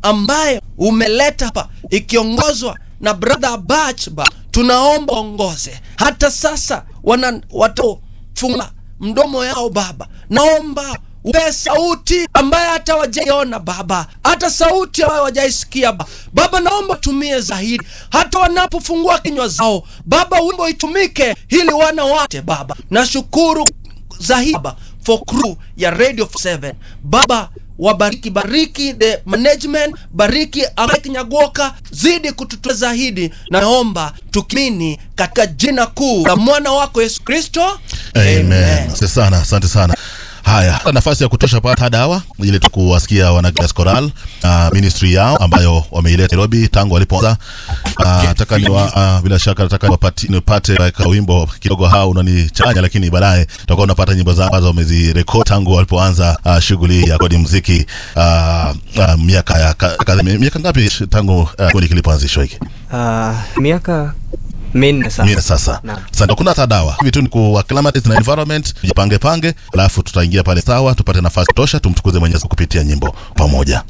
ambaye umeleta hapa ikiongozwa na brother Bachba, tunaomba ongoze hata sasa wana watofunga mdomo yao Baba, naomba upe sauti ambaye hata wajaiona Baba, hata sauti ambayo wajaisikia Baba. Baba, naomba tumie zaidi, hata wanapofungua kinywa zao Baba, wimbo itumike ili wana wate Baba. Nashukuru zaidi Baba for crew ya Radio 7 Baba wabariki bariki the management bariki Amaki Nyagoka zidi kututua zaidi naomba tukimini katika jina kuu la mwana wako Yesu Kristo Amen. Asante sana, asante sana. Haya, nafasi ya kutosha pata dawa ili tukuwasikia wana Grace Coral uh, ministry yao ambayo wameileta Nairobi tangu walipoanza. Uh, nataka ni uh, bila shaka nataka nipate nipate like, wimbo kidogo hao unanichanya, lakini baadaye tutakuwa unapata nyimbo zao ambazo wamezirekodi tangu walipoanza uh, shughuli ya kodi muziki uh, uh, miaka ya ka- ka- miaka ngapi tangu uh, kikundi kilipoanzishwa hiki? Uh, miaka minne sasa. Mimi sasa. Naam. Sasa kuna hata dawa. Hivi tu ni ku acclimatize na environment, jipange pange, alafu tutaingia pale sawa, tupate nafasi tosha tumtukuze Mwenyezi Mungu kupitia nyimbo pamoja.